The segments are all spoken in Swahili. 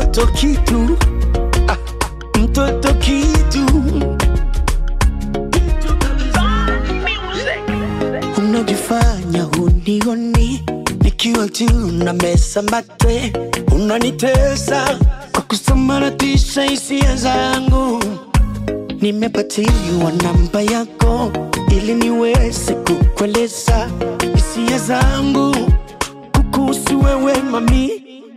mtoto kitu ah, mtoto kitu unajifanya hunioni nikiwa juu na mesa mate unanitesa kwa kusambaratisha hisia zangu nimepatiwa namba yako ili niweze kukueleza hisia zangu kukuhusu wewe mami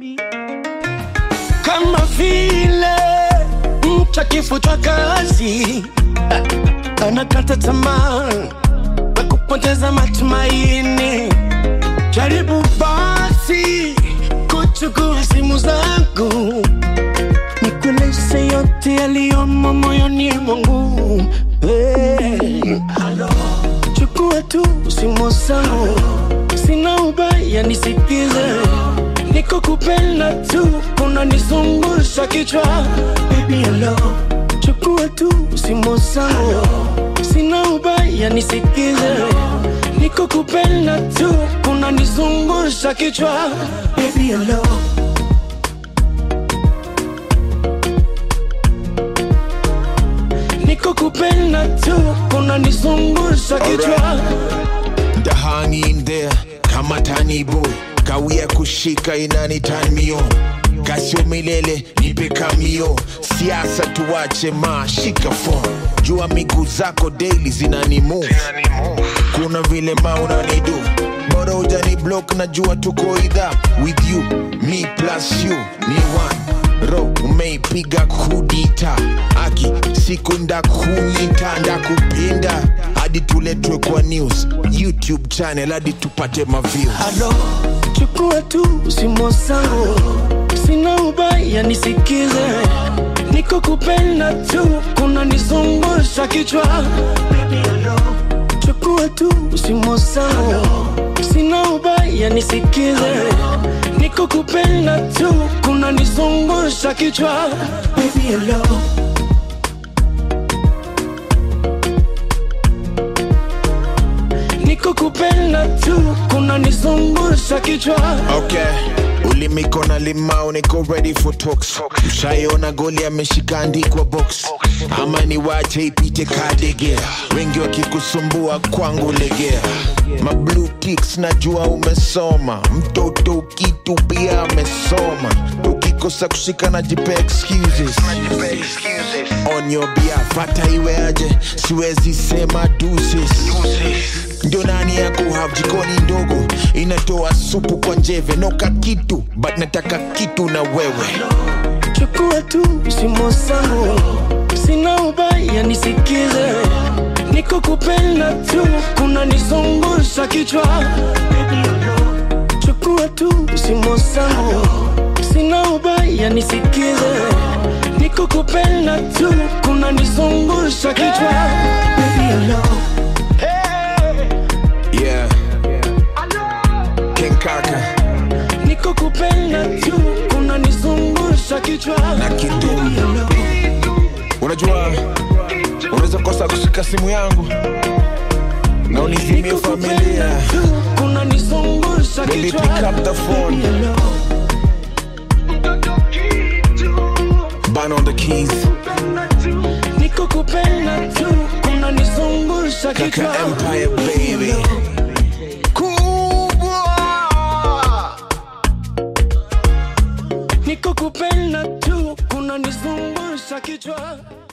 kama vile mtu akifutwa kazi ah, anakata tamaa na kupoteza matumaini jaribu basi kuchukua simu zangu nikueleze yote yaliyomo moyoni mwangu hey. chukua tu simu zangu sina ubaya nisikize niko kupenda tu unanizungusha kichwa baby hello chukua tu simu zangu sina ubaya nisikize niko kupenda tu unanizungusha kichwa baby hello niko kupenda tu unanizungusha kichwa The hang in there kama tani boy kawia kushika inani turn me on kasio milele nipe kamio siasa tuwache ma shika phone jua miguu zako daily zinani move kuna vile ma unanidu bora ujani block na jua tuko idha with you me plus you ni one ro umeipiga kudita aki siku ndakuita ndakupinda hadi tuletwe kwa news youtube channel hadi tupate maviews Halo, chukua tu simu zangu, sina ubaya nisikize, niko kupenda tu, kuna nizungusha kichwa. Baby, hello. Chukua tu simu zangu, sina ubaya nisikize, niko kupenda tu, kuna nizungusha kichwa. Baby, hello. niko kupenda tu kuna nizungusha kichwa okay ulimiko na limao niko ready for talks ushaiona goli ameshika andikwa box ama ni wache ipite kadegea wengi wakikusumbua kwangu legea mablue ticks najua umesoma mtoto kitu pia amesoma ukikosa kushika na jipe excuses on your behalf hata iwe aje siwezi sema deuces ndio nani ya kuhave jikoni ndogo inatoa supu kwa njeve noka kitu but nataka kitu na wewe chukua tu simu zangu sina ubaya nisikize niko kupenda tu kuna nizungusha kichwa chukua tu simu zangu sina ubaya nisikize niko kupenda tu kuna nizungusha kichwa Baby, hello. yeah King Kaka niko kupenda tu kuna nizungusha kichwa na Kidum unajua unaweza kosa kushika simu yangu na unizimie Niko familia kupenda tu kuna nizungusha Baby, kichwa pick up the phone. Hello. ban on the keys niko kupenda tu kuna nizungusha Kaka kichwa Empire baby kubwa niko kupenda tu kuna nizungusha kichwa